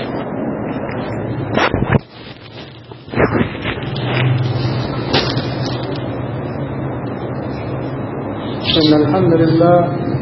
إن الحمد لله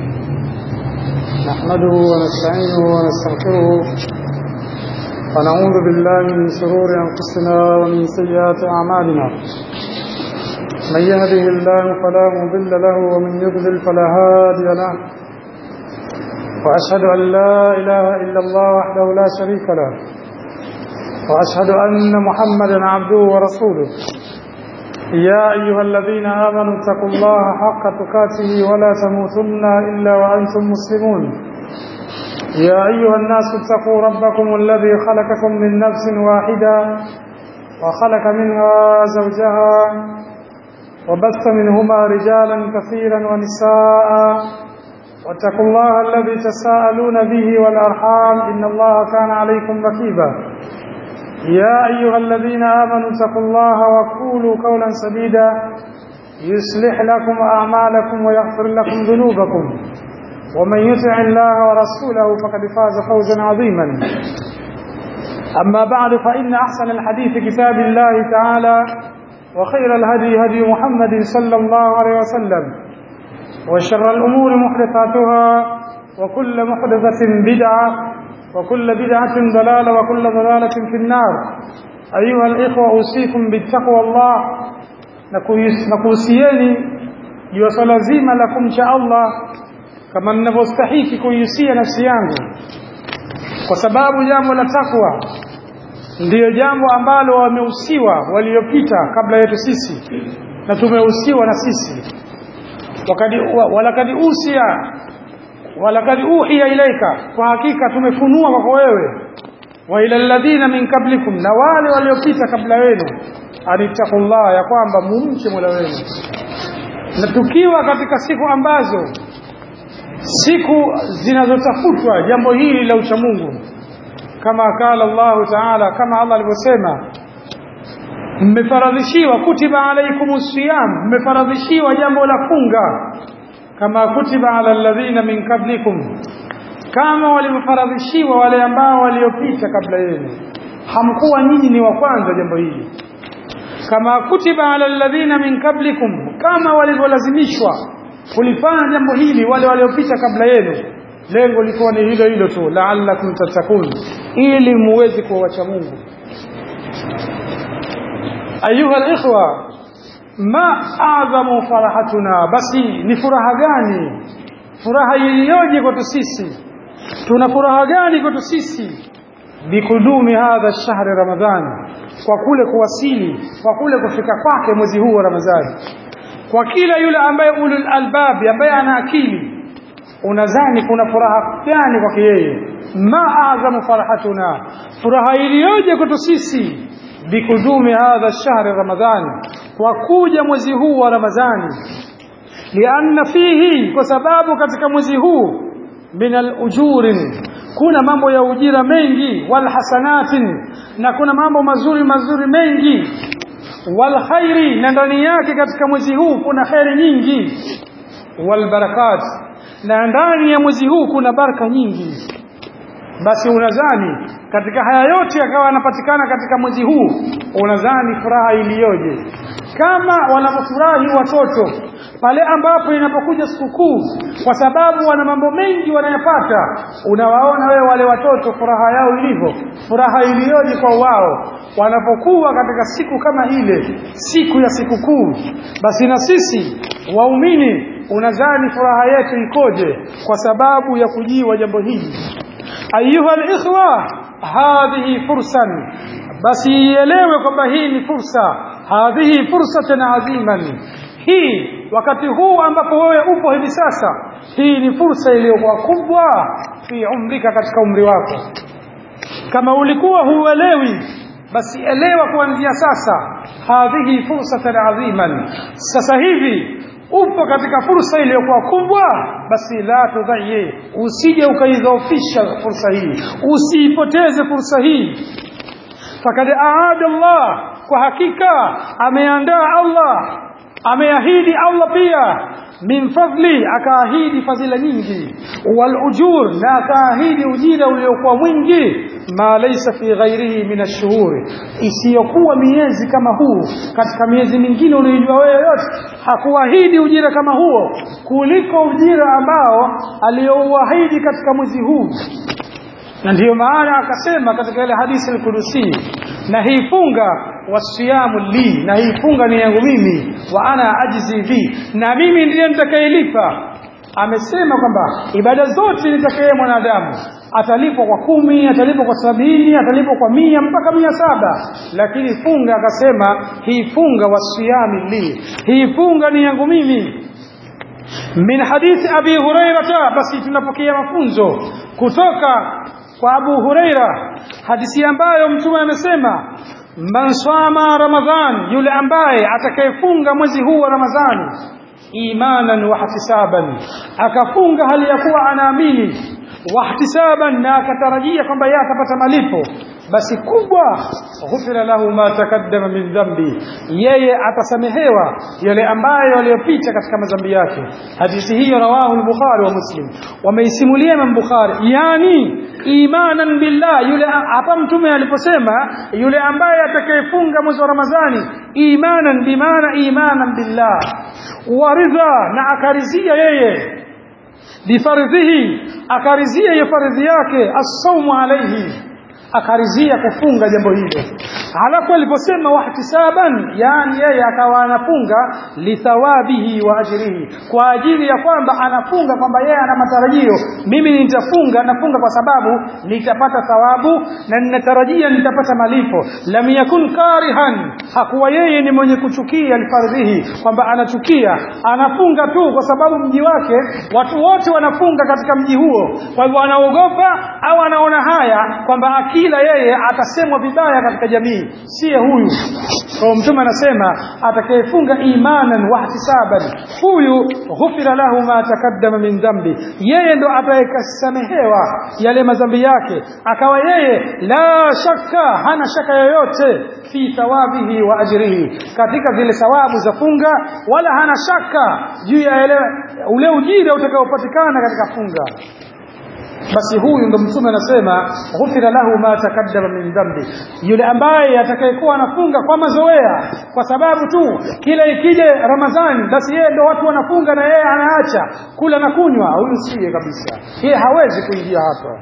نحمده ونستعينه ونستغفره ونعوذ بالله من شرور أنفسنا ومن سيئات أعمالنا من يهده الله فلا مضل له ومن يضلل فلا هادي له وأشهد أن لا إله إلا الله وحده لا شريك له وأشهد أن محمدا عبده ورسوله يا أيها الذين آمنوا اتقوا الله حق تقاته ولا تموتن إلا وأنتم مسلمون يا أيها الناس اتقوا ربكم الذي خلقكم من نفس واحدة وخلق منها زوجها وبث منهما رجالا كثيرا ونساء واتقوا الله الذي تساءلون به والأرحام إن الله كان عليكم رقيبا يا أيها الذين آمنوا اتقوا الله وقولوا قولا سديدا يصلح لكم أعمالكم ويغفر لكم ذنوبكم ومن يطع الله ورسوله فقد فاز فوزا عظيما أما بعد فإن أحسن الحديث كتاب الله تعالى وخير الهدي هدي محمد صلى الله عليه وسلم وشر الأمور محدثاتها وكل محدثة بدعة وكل بدعة ضلالة وكل ضلالة في النار أيها الإخوة أوصيكم بالتقوى الله نكوسيني يوصل زيما لكم شاء الله kama ninavyostahiki kuihusia nafsi yangu kwa sababu jambo la takwa ndiyo jambo ambalo wamehusiwa waliopita kabla yetu sisi na tumehusiwa na sisi walakad usia walakad uhiya ilaika kwa hakika tumefunua kwako wewe wa ila alladhina min qablikum na wale waliopita kabla wenu anittaqullah ya kwamba mumche Mola wenu na tukiwa katika siku ambazo siku zinazotafutwa jambo hili la uchamungu kama kala Allah Taala kama Allah alivyosema mmefaradhishiwa kutiba alaikumus siyam mmefaradhishiwa jambo la funga kama kutiba ala alladhina min qablikum kama walivyofaradhishiwa wale ambao waliopita kabla yenu hamkuwa nyinyi ni wa kwanza jambo hili kama kutiba ala alladhina min qablikum kama walivyolazimishwa kulifanya jambo hili wale waliopita kabla yenu lengo likuwa ni hilo hilo tu la'allakum tattaqun ili muweze kuwacha Mungu ayuha alikhwa ma adhamu farahatuna basi ni furaha gani furaha iliyoje kwetu sisi tuna furaha gani kwetu sisi bikudumi hadha shahri ramadhan kwa kule kuwasili kwa kule kufika kwake mwezi huu wa ramadhani kwa kila yule ambaye ulul albabi ambaye ana akili unadhani kuna furaha gani kwake yeye ma adhamu farahatuna furaha iliyoje kwetu sisi bikudumi hadha shahri ramadhan kwa kuja mwezi huu wa ramadhani lianna fihi kwa sababu katika mwezi huu min alujurin kuna mambo ya ujira mengi wal hasanatin na kuna mambo mazuri mazuri mengi wal khairi na ndani yake katika mwezi huu kuna khairi nyingi wal barakat na ndani ya mwezi huu kuna baraka nyingi basi unadhani katika haya yote yakawa yanapatikana katika mwezi huu unadhani furaha iliyoje kama wanapofurahi watoto pale ambapo inapokuja sikukuu kwa sababu wana mambo mengi wanayapata unawaona wewe wale watoto furaha yao ilivyo furaha iliyoje kwa wao wanapokuwa katika siku kama ile siku ya sikukuu basi na sisi waumini unadhani furaha yetu ikoje kwa sababu ya kujiwa jambo hili ayuha alikhwa hadhihi fursan basi ielewe kwamba hii ni fursa hadhihi fursatan aziman hii wakati huu ambapo wewe upo hivi sasa hii ni fursa iliyokuwa kubwa fi umrika katika umri wako kama ulikuwa huelewi basi elewa kuanzia sasa hadhihi fursatan aziman sasa hivi upo katika fursa iliyokuwa kubwa basi la tudhayi usije ukaidhoofisha fursa hii usiipoteze fursa hii fakad aada Allah kwa hakika ameandaa Allah ameahidi Allah pia min fadli akaahidi fadhila nyingi wal ujur na akaahidi ujira uliokuwa mwingi ma laysa fi ghairihi min ash-shuhur isiyokuwa miezi kama huu katika miezi mingine unayojua wewe yote hakuahidi ujira kama huo kuliko ujira ambao aliyouahidi katika mwezi huu na ndiyo maana akasema katika ile hadithi al-Qudusi na hii funga wasiyamu li na hii funga ni yangu mimi wa ana ajzi bi na mimi ndiye nitakayelipa amesema kwamba ibada zote nitakaye mwanadamu atalipwa kwa kumi atalipwa kwa sabini atalipwa kwa mia mpaka mia saba lakini funga akasema hii funga wasiyami li hii funga ni yangu mimi min hadithi abi hurairata basi tunapokea mafunzo kutoka kwa Abu Huraira hadithi ambayo mtume amesema man swama ramadhan yule ambaye atakayefunga mwezi huu wa ramadhani imanan wa ihtisaban akafunga hali ya kuwa anaamini wa ihtisaban na akatarajia kwamba yeye atapata malipo basi kubwa ghufira lahu ma takaddama min dhambi yeye atasamehewa yale ambayo yaliyopita katika madhambi yake hadithi hiyo rawahu al-bukhari wa muslim wameisimulia Imam Bukhari yani imanan billah yule hapa mtume aliposema yule ambaye atakayefunga mwezi wa Ramadhani imanan bimaana imanan billah waridha na akarizia yeye bifardhihi akarizia hiyo fardhi yake as-sawmu alayhi akarizia kufunga jambo hilo halafu aliposema wahtisaban yani yeye akawa anafunga lithawabihi wa ajrihi kwa ajili ya kwamba anafunga kwamba yeye ana matarajio mimi nitafunga nafunga kwa sababu nitapata thawabu na ninatarajia nitapata malipo lam yakun karihan hakuwa yeye ni mwenye kuchukia alfardhihi kwamba anachukia anafunga tu kwa sababu mji wake watu wote wanafunga katika mji huo kwa hivyo anaogopa au anaona haya kwamba akila yeye atasemwa vibaya katika jamii siye huyu kwa mtume anasema atakayefunga imanan wa ihtisaban huyu ghufira lahu ma takaddama min dhambi yeye ndo atakayesamehewa yale madhambi yake akawa yeye la shakka hana shaka yoyote fi thawabihi wa ajrihi katika zile thawabu za funga wala hana shaka juu ya ule ujira utakaopatikana katika funga basi huyu ndo mtume anasema ghufira lahu ma takaddama min dhambi yule ambaye atakayekuwa anafunga kwa mazoea kwa sababu tu kila ikija ramadhani basi yeye ndo watu wanafunga na yeye anaacha kula na kunywa huyu siye kabisa yeye hawezi kuingia hapa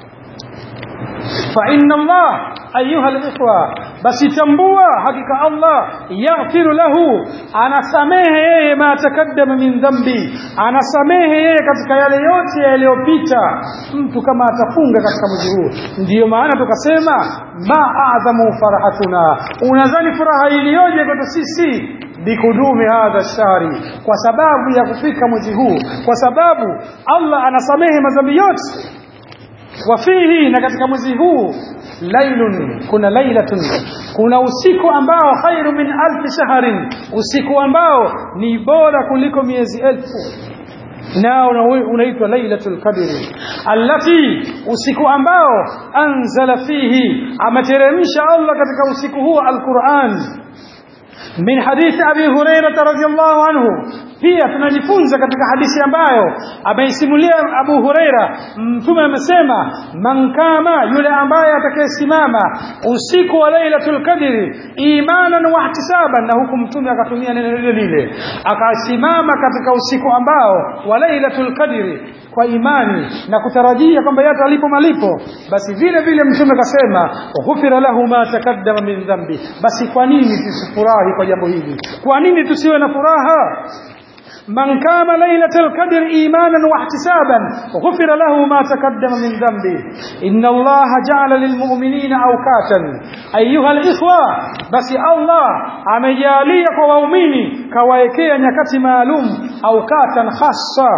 fa inna Allah ayuha alikhwa basi tambua hakika Allah yaghfiru lahu anasamehe yeye ma takaddama min dhambi anasamehe yeye katika yale yote yaliyopita mtu kama atafunga katika mwezi huu ndiyo maana tukasema ma a'zamu farahatuna unadhani furaha iliyoje kwetu sisi bikudumi hadha shari kwa sababu ya kufika mwezi huu kwa sababu Allah anasamehe madhambi yote wafihi na katika mwezi huu lailun kuna lailatun kuna usiku ambao khairu min alfi shahrin usiku ambao ni bora kuliko miezi elfu nao unaitwa lailatul qadri allati usiku ambao anzala fihi ameteremsha Allah katika usiku huo alquran min hadithi abi hurairah radhiyallahu anhu pia tunajifunza katika hadithi ambayo ameisimulia Abu Huraira mtume amesema man kama yule ambaye atakayesimama usiku wa Lailatul Qadri imanan wa ihtisaban na huku mtume akatumia neno lile lile akasimama katika usiku ambao wa Lailatul Qadri kwa imani na kutarajia kwamba yeye atalipo malipo basi vile vile mtume akasema ghufira lahu ma takaddama min dhambi basi kwa nini tusifurahi kwa jambo hili kwa nini tusiwe na furaha من قام ليلة القدر إيمانا واحتسابا غفر له ما تقدم من ذنبه إن الله جعل للمؤمنين أوقاتا أيها الإخوة بس الله amejalia kwa waumini kawaekea nyakati maalum aukatan khassa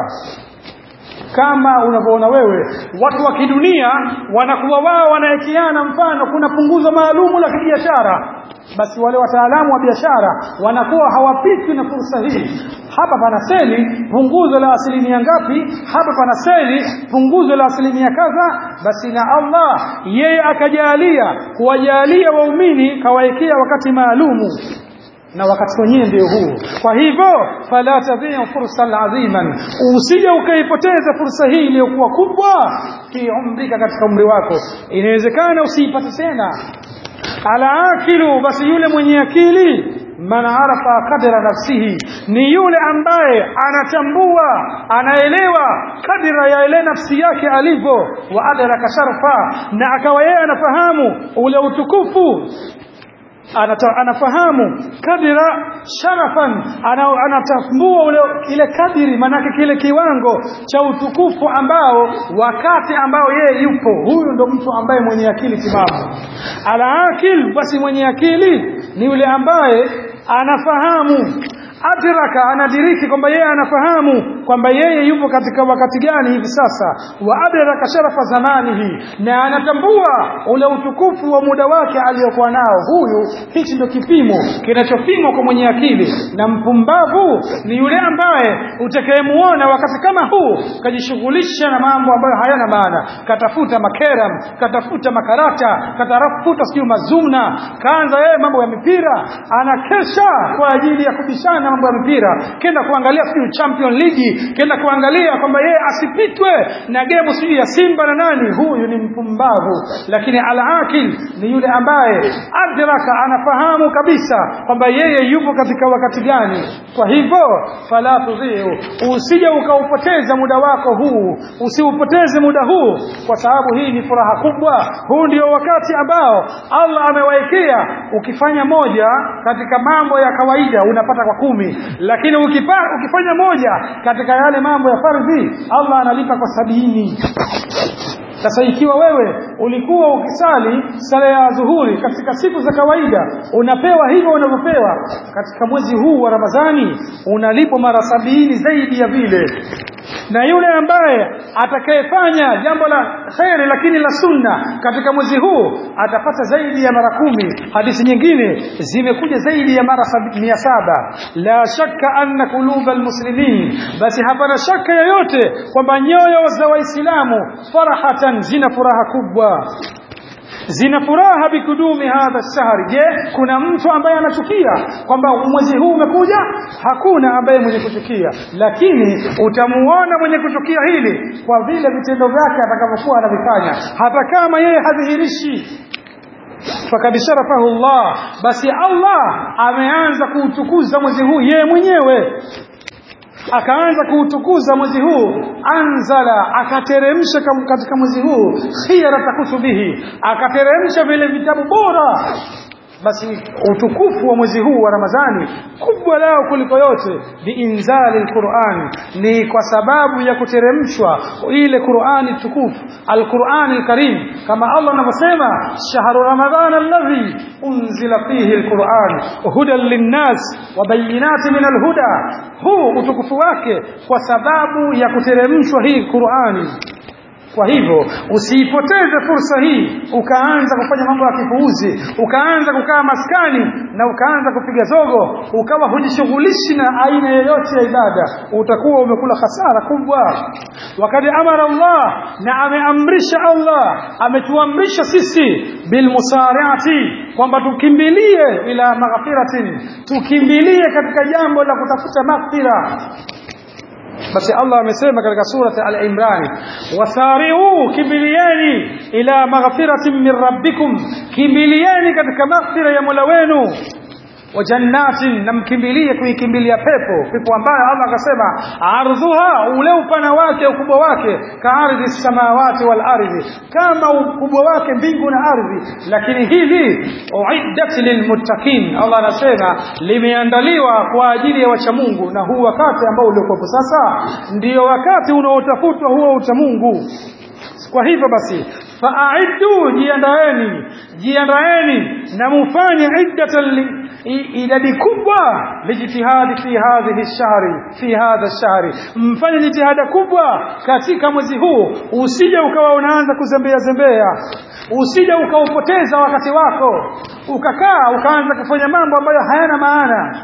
kama unavyoona wewe watu wa kidunia wanakuwa wao wanaekeana mfano kuna punguzo maalumu la kibiashara basi wale wataalamu wa biashara wanakuwa hawapitwi na fursa hii hapa pana seli punguzo la asilimia ngapi hapa pana seli punguzo la asilimia kadha basi na Allah yeye akajalia kuwajalia waumini kawaekea wakati maalumu na wakati wenyewe ndio huu kwa hivyo fala tadhi'u fursan adhiman usije ukaipoteza fursa hii iliyokuwa kubwa kiumrika katika umri wako inawezekana usiipate tena alaakilu basi yule mwenye akili man arafa kadra nafsihi ni yule ambaye anatambua anaelewa kadira ya ile nafsi yake alivyo wa adraka sharfa na akawa yeye anafahamu ule utukufu Anata, anafahamu kadira sharafan ana, anatambua ule ile kadiri manake kile kiwango cha utukufu ambao wakati ambao yeye yupo huyu ndo mtu ambaye mwenye akili timamu alaakil basi mwenye akili ni yule ambaye anafahamu adraka anadiriki kwamba yeye anafahamu kwamba yeye yupo katika wakati gani hivi sasa wa adraka sharafa zamanihi na anatambua ule utukufu wa muda wake aliyokuwa nao huyu hichi ndio kipimo kinachopimwa kwa mwenye akili na mpumbavu ni yule ambaye utakayemuona wakati kama huu kajishughulisha na mambo ambayo hayana maana katafuta makeram katafuta makarata katafuta sijui mazumna kaanza yeye mambo ya mipira anakesha kwa ajili ya kubishana mambo ya mpira kenda kuangalia sijui champion league kenda kuangalia kwamba yeye asipitwe na gemu sijui ya simba na nani huyu ni mpumbavu lakini al-akil ni yule ambaye adraka anafahamu kabisa kwamba yeye yupo katika wakati gani kwa hivyo fala tudhiu usije ukaupoteza muda wako huu usiupoteze muda huu kwa sababu hii ni furaha kubwa huu ndio wakati ambao Allah amewaekea ukifanya moja katika mambo ya kawaida unapata kwa kumi lakini ukipa, ukifanya moja katika yale mambo ya fardhi Allah analipa kwa sabini sasa ikiwa wewe ulikuwa ukisali sala ya dhuhuri katika siku za kawaida unapewa hivyo unavyopewa katika mwezi huu wa Ramadhani unalipwa mara sabini zaidi ya vile na yule ambaye atakayefanya jambo la kheri lakini la sunna katika mwezi huu atapata zaidi ya mara kumi hadithi nyingine zimekuja zaidi ya mara mia saba la shakka anna kuluba almuslimin basi hapana shaka yoyote kwamba nyoyo za waislamu farahatan zina furaha kubwa zina furaha bikudumi hadha shahri je kuna mtu ambaye anachukia kwamba mwezi huu umekuja hakuna ambaye mwenye kuchukia lakini utamuona mwenye kuchukia hili kwa vile vitendo vyake atakavyokuwa anavifanya hata kama yeye hadhihirishi fakad sharafahu Allah basi Allah ameanza kuutukuza mwezi huu yeye mwenyewe akaanza kuutukuza mwezi huu anzala akateremsha katika mwezi huu khiyarata kutubihi akateremsha vile vitabu bora basi utukufu wa mwezi huu wa Ramadhani kubwa lao kuliko yote biinzali alquran ni kwa sababu ya kuteremshwa ile Qur'ani tukufu alquran alkarim kama Allah anavyosema shahru ramadhana alladhi unzila fihi alquran hudan linnas wa bayinatin min alhuda huu utukufu wake kwa sababu ya kuteremshwa hii Qur'ani kwa hivyo usiipoteze fursa hii ukaanza kufanya mambo ya kipuuzi ukaanza kukaa maskani na ukaanza kupiga zogo ukawa hujishughulishi na aina yoyote ya ibada utakuwa umekula hasara kubwa wakati amara Allah na ameamrisha Allah ametuamrisha sisi bilmusariati kwamba tukimbilie ila maghfiratin tukimbilie katika jambo la kutafuta maghfira basi Allah amesema katika surati al-Imran wasari'u kimbilieni ila maghfiratin min rabbikum kimbilieni katika maghfira ya Mola wenu wa jannatin na mkimbilie kuikimbilia pepo pepo ambayo Allah akasema ardhuha ule upana wake ukubwa wake ka ardhi samawati wal ardhi kama ukubwa wake mbingu na ardhi lakini hili uiddat lilmuttaqin Allah anasema limeandaliwa kwa ajili ya wacha Mungu na huu wakati ambao uliokuwa sasa ndio wakati unaotafutwa huo ucha Mungu kwa hivyo basi fa'iddu jiandaeni jiandaeni na mufanye iddatan idadi kubwa lijitihadi fi hadhihi shahri fi hadha shahri mfanye jitihada kubwa katika mwezi huu usije ukawa unaanza kuzembea zembea usije ukaupoteza wakati wako ukakaa ukaanza kufanya mambo ambayo hayana maana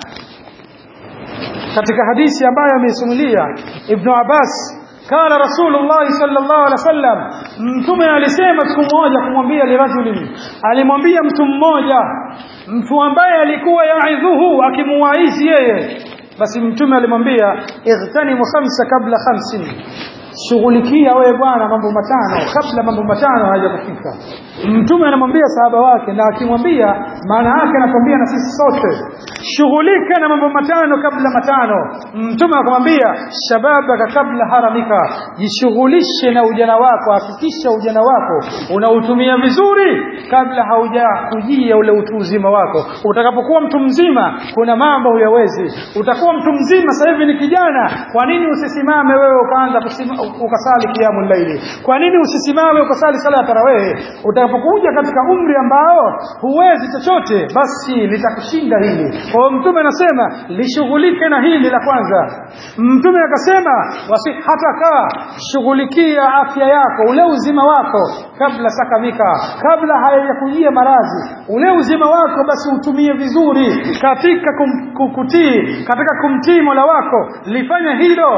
katika hadithi ambayo ameisimulia Ibn Abbas قال رسول الله صلى الله عليه وسلم mtume alisema siku moja kumwambia lirajulin alimwambia mtu mmoja mtu ambaye alikuwa yaidhuhu akimuwaizi yeye basi mtume alimwambia ightanimu khamsa kabla khamsin shughulikia wewe bwana mambo matano kabla mambo matano hayajakufika mtume anamwambia sahaba wake na akimwambia maana yake anatuambia na sisi sote shughulika na mambo matano kabla matano mtume akamwambia shababaka kabla haramika jishughulishe na ujana wako hakikisha ujana wako unautumia vizuri kabla hauja kujia ule utu uzima wako utakapokuwa mtu mzima kuna mambo huyawezi utakuwa mtu mzima sasa hivi ni kijana kwa nini usisimame wewe ukaanza kusima- ukasali kiamu laili kwa nini usisimame ukasali sala ya tarawehe utakapokuja katika umri ambao huwezi chochote basi litakushinda hili kwa hiyo mtume anasema lishughulike na hili la kwanza mtume akasema wasi hata kaa shughulikia afya yako ule uzima wako kabla sakamika kabla hayajakujia maradhi ule uzima wako basi utumie vizuri katika kum, kukutii katika kumtii mola wako lifanye hilo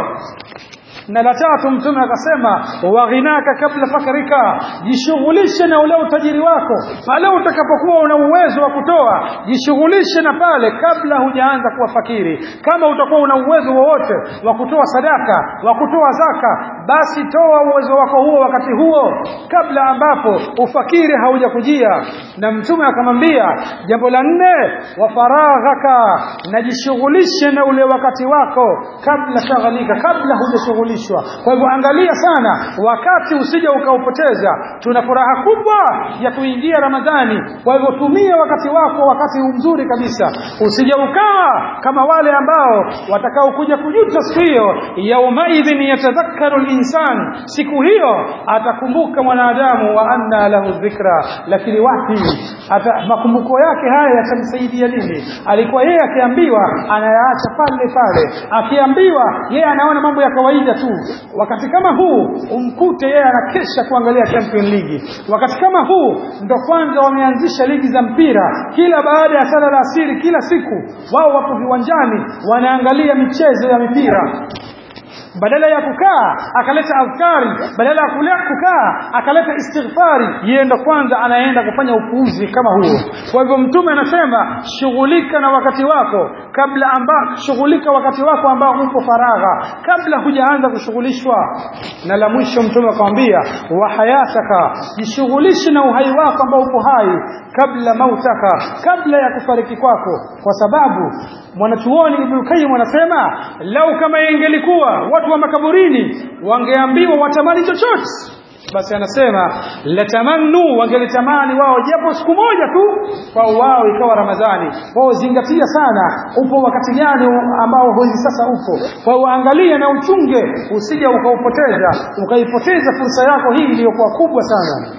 na la tatu mtume akasema waghinaka kabla fakrika jishughulishe na ule utajiri wako pale utakapokuwa una uwezo wa kutoa jishughulishe na pale kabla hujaanza kuwa fakiri kama utakuwa una uwezo wowote wa kutoa sadaka wa kutoa zaka basi toa uwezo wako huo wakati huo kabla ambapo ufakiri haujakujia na mtume akamwambia jambo la nne wa faraghaka na jishughulishe na ule wakati wako kabla shaghalika kabla hujashughulishwa kwa hivyo angalia sana wakati usije ukaupoteza tuna furaha kubwa ya kuingia ramadhani kwa hivyo tumia wakati wako wakati mzuri kabisa usije ukawa kama wale ambao watakaokuja kujuta siku hiyo yaumaidhin yatadhakkaru linsan siku hiyo atakumbuka mwanadamu wa anna lahu dhikra lakini wapi ata, makumbuko yake haya yatamsaidia nini alikuwa yeye akiambiwa anayaacha pale pale akiambiwa yeye anaona mambo ya kawaida tu wakati kama huu umkute yeye anakesha kuangalia champion league wakati kama huu ndo kwanza wameanzisha ligi za mpira kila baada ya sala la asiri kila siku wao wapo viwanjani wanaangalia michezo ya mipira badala ya kukaa akaleta adhkari badala ya kule kukaa akaleta istighfari yeye ndo kwanza anaenda kufanya upuuzi kama huo kwa hivyo mtume anasema shughulika na wakati wako kabla amba shughulika wakati wako ambao upo faragha kabla hujaanza kushughulishwa na la mwisho mtume akamwambia wa hayataka jishughulishe na uhai wako ambao upo hai kabla mautaka kabla ya kufariki kwako kwa sababu mwanachuoni Ibn Qayyim anasema lau kama ingelikuwa watu wa makaburini wangeambiwa watamani chochote basi anasema latamannu wangelitamani wao japo siku moja tu kwa wao ikawa ramadhani wao zingatia sana upo wakati gani ambao hivi sasa upo kwa hiyo angalia na uchunge usije ukaupoteza ukaipoteza fursa yako hii iliyokuwa kubwa sana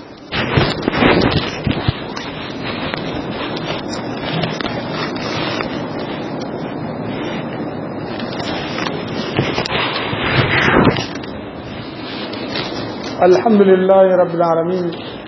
الحمد لله رب العالمين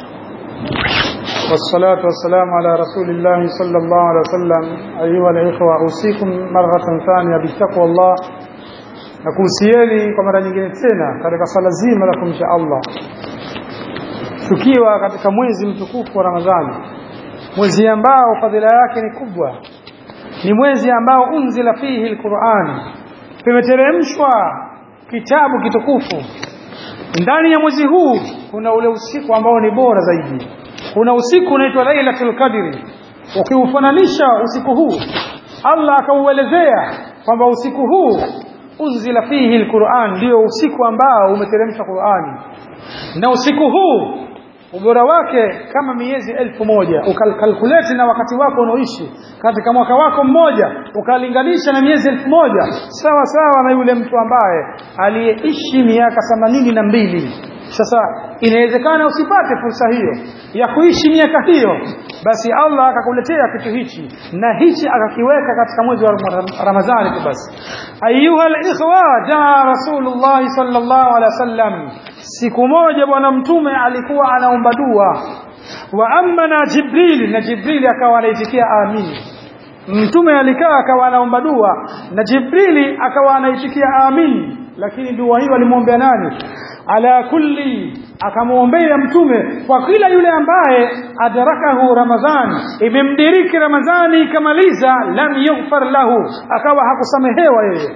والصلاة والسلام على رسول الله صلى الله عليه وسلم أيها الإخوة أوصيكم مرة ثانية بتقوى الله nakuhusieni kwa mara nyingine tena katika swala zima la kumcha Allah tukiwa katika mwezi mtukufu wa Ramadhani mwezi ambao fadhila yake ni kubwa ni mwezi ambao unzila fihi alquran pimeteremshwa kitabu kitukufu ndani ya mwezi huu kuna ule usiku ambao ni bora zaidi kuna usiku unaitwa lailatul qadri ukiufananisha usiku huu Allah akauelezea kwamba usiku huu unzila fihi alquran ndio usiku ambao umeteremshwa Qur'ani na usiku huu ubora wake kama miezi elfu moja ukalkuleti na wakati wako unaoishi katika mwaka wako mmoja ukalinganisha na miezi elfu moja sawa sawa na yule mtu ambaye aliyeishi miaka themanini na mbili sasa inawezekana usipate fursa hiyo ya kuishi miaka hiyo basi Allah akakuletea kitu hichi na hichi akakiweka katika mwezi wa Ramadhani tu basi ayuha alikhwa jaa rasulullah sallallahu alaihi wasallam siku moja bwana mtume alikuwa anaomba dua wa amma na jibril na jibril akawa anaitikia amin mtume alikaa akawa anaomba dua na jibrili akawa anaitikia amin lakini dua hiyo alimwombea nani ala kulli akamwombea mtume kwa kila yule ambaye adrakahu ramadhan imemdiriki ramadhani ikamaliza lam yughfar lahu akawa hakusamehewa yeye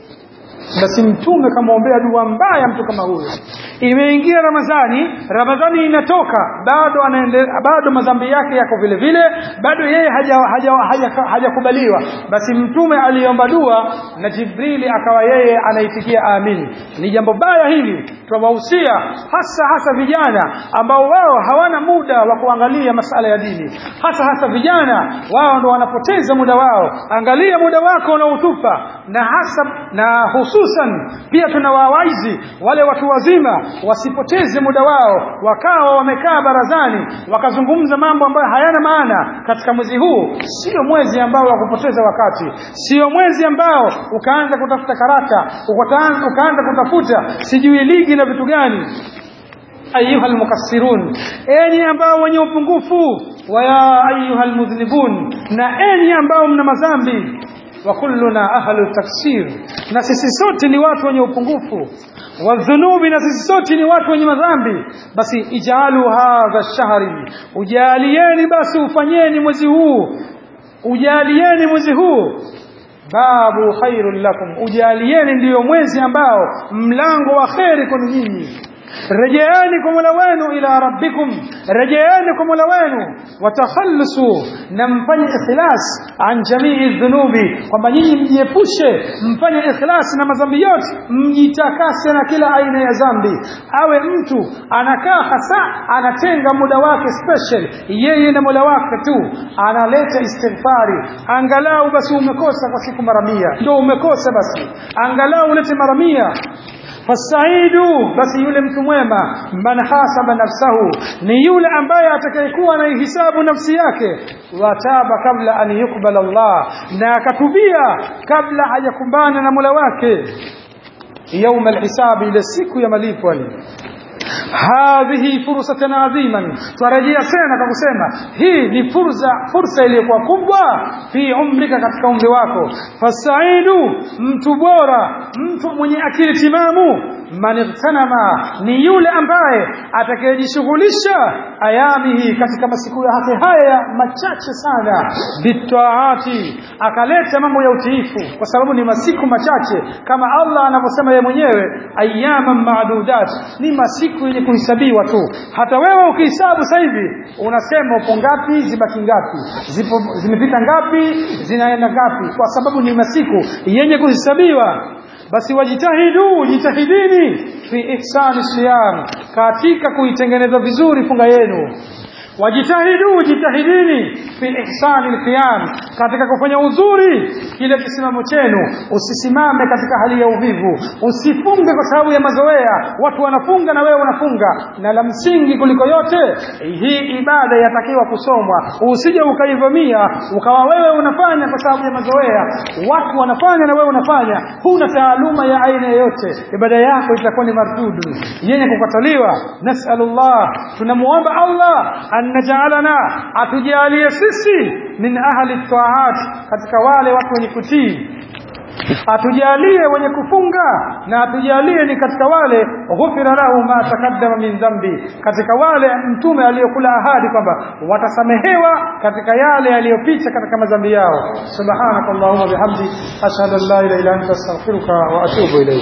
basi mtume kamwombea dua mbaya mtu kama huyo imeingia ramadhani ramadhani inatoka bado anaende, bado madhambi yake yako vile vile bado yeye hajakubaliwa haja, haja, haja basi mtume aliomba dua na jibrili akawa yeye anaitikia amin ni jambo baya hili tunawahusia hasa hasa vijana ambao wao hawana muda wa kuangalia masala ya dini hasa hasa vijana wao ndo wanapoteza muda wao angalia muda wako unaotupa na hasa na hususan pia tunawawaizi wale watu wazima wasipoteze muda wao wakawa wamekaa barazani wakazungumza mambo ambayo hayana maana katika mwezi huu sio mwezi ambao wa kupoteza wakati sio mwezi ambao ukaanza kutafuta karata ukaanza, ukaanza kutafuta sijui ligi na vitu gani ayuha almukassirun enyi ambao wenye upungufu wa ya ayuha almudhnibun na enyi ambao mna madhambi wa kulluna ahlu taksir na sisi sote ni watu wenye upungufu wadhunubi na sisi sote ni watu wenye madhambi basi ijalu hadha shahri ujalieni basi ufanyeni mwezi huu ujalieni mwezi huu babu khairul lakum ujalieni ndiyo mwezi ambao mlango wa kheri kwenu nyinyi rejeeni kwa mola wenu ila rabbikum rejeeni kwa mola wenu watakhallusu na mfanye ikhlas an jamii dhunubi kwamba nyinyi mjiepushe mfanye ikhlas na madhambi yote mjitakase na kila aina ya dhambi awe mtu anakaa hasa anatenga muda wake special yeye na mola wake tu analeta istighfari angalau basi umekosa kwa siku mara mia ndio umekosa basi angalau ulete mara mia fasaidu basi yule mtu mwema man hasaba nafsahu ni yule ambaye atakayekuwa anaihisabu nafsi yake wataba kabla an yukbala Allah na akatubia kabla hajakumbana na Mola wake يوم الحساب إلى siku ya malipo hadhihi fursatan adhiman twarejea tena kwa kusema hii ni fursa fursa iliyokuwa kubwa fi umrika katika umri wako fasaidu mtu bora mtu mwenye akili timamu man igtanama ni yule ambaye atakayejishughulisha ayamihi katika masiku yake haya machache sana bitaati akaleta mambo ya utiifu kwa sababu ni masiku machache kama Allah anavyosema yeye mwenyewe ayyaman ma'dudat ni masiku yenye kuhesabiwa tu hata wewe ukihesabu sasa hivi unasema upo ngapi zibaki ngapi zipo zimepita ngapi zinaenda ngapi kwa sababu ni masiku yenye kuhesabiwa basi wajitahidu jitahidini fi ihsani siyam katika kuitengeneza vizuri funga yenu wajitahidu jitahidini fi ihsani alqiyam katika kufanya uzuri kile kisimamo chenu usisimame katika hali ya uvivu usifunge kwa sababu ya mazoea watu wanafunga na wewe unafunga na la msingi kuliko yote hii ibada yatakiwa kusomwa usije ukaivamia ukawa wewe unafanya kwa sababu ya mazoea watu wanafanya na wewe unafanya huna taaluma ya aina yoyote ibada yako itakuwa ni mardudu yenye kukataliwa nasalullah tunamuomba Allah an najalana atujalie sisi min ahli taat katika wale watu wenye kutii atujalie wenye kufunga na atujalie ni katika wale ghufira lahu ma takaddama min dhambi katika wale mtume aliyokula ahadi kwamba watasamehewa katika yale yaliyopita katika madhambi yao subhanakallahumma bihamdi ashhadu an la ilaha illa anta astaghfiruka wa atubu ilayk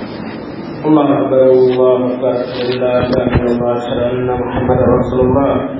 الله أكبر الله أكبر لا إله إلا الله أشهد أن محمدا رسول الله